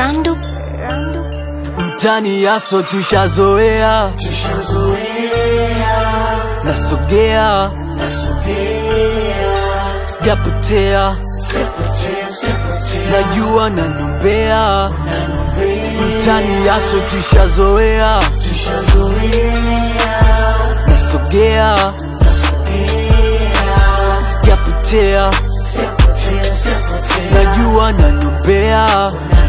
Randu. mtani yaso tushazoea nasogea sijapotea najua nanombea mtani yaso tushazoea nasogea sijapotea najua nanombea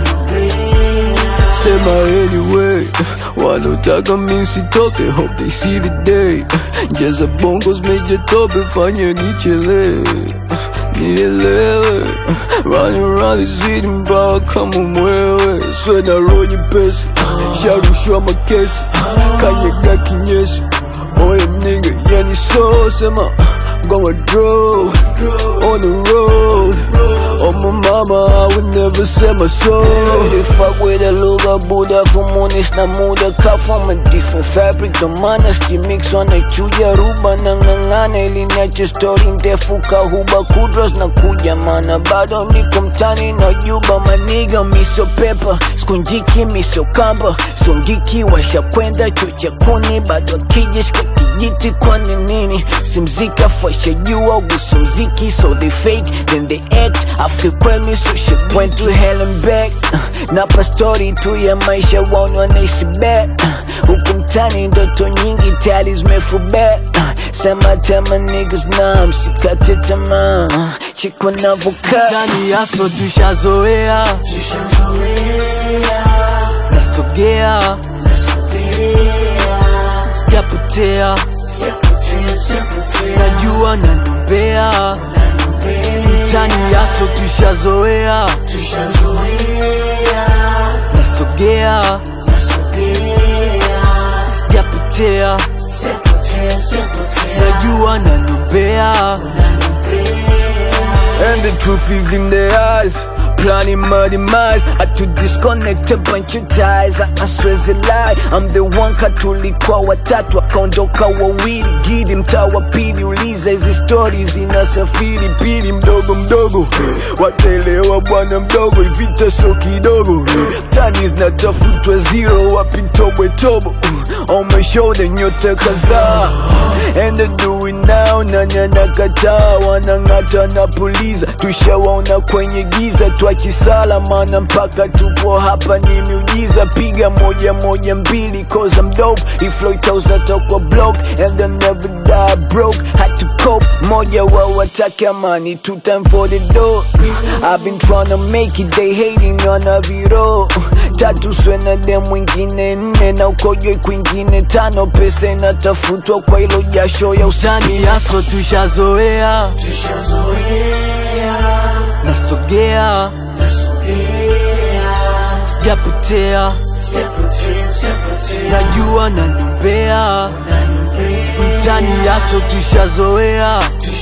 Sema anyway, wanotaka mi sitoke, hope they see the day. Jaza bongos meje tope, fanya nichelewe, nielewe. Running around the city mpaka kama mwewe, swe na roho nyepesi, sharushwa makesi, kanyaga kinyesi. Oye nigga, yani so sema, gonna draw on the road. Oh my mama, I would never sell my soul. They fuck with a lugha buda fumunis na muda ka from a different fabric ndo maana mix wanachuja ruba na ng'ang'ana ili niache story ndefu kahuba kudros na kuja mana bado niko mtani na juba maniga miso pepa skunjiki miso kamba songiki washakwenda chucha kuni bado akijishika kijiti kwani nini simzika fasha jua guso mziki so they fake then they act after kweli so shit went to hell and back uh, napa story tu ya maisha waoni wanaishi back uh, huku mtani ndoto nyingi tayari zimefubet uh, sema tema niggas na msikate tamaa uh, chiko navokaa Mtani yaso tushazoea, nasogea, sijapotea, najua nanombea. Mtani yaso tushazoea, nasogea, sijapotea, najua nanombea. And the truth is in their eyes Planning my demise I to disconnect a bunch of ties I, I swear it's a lie I'm the one katulikuwa watatu akaondoka wawili gidi mtaa wa pili uliza hizi stories zinasafiri pili mdogo mdogo wataelewa bwana mdogo ivita so kidogo tani zinatafutwa zero wapi tobwe tobo on my shoulder nyota kadhaa and I do it now nani anakataa wanang'ata na puliza tushawaona kwenye giza twachisala mana mpaka tupo hapa ni miujiza piga moja moja mbili cause I'm dope iflo itauzatokwa block and I never die broke had to cope moja wa watake amani two time for the door I've been trying to make it they hating on a viro tatu swena de mwingine nne na ukojwe kwingine tano pesa inatafutwa kwa ilo jasho ya usani Mtani yaso tushazoea, nasogea, sijapotea, najua nanombea. Mtani yaso tushazoea,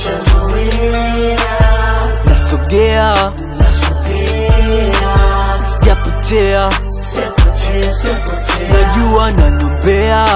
nasogea, sijapotea, najua nanombea.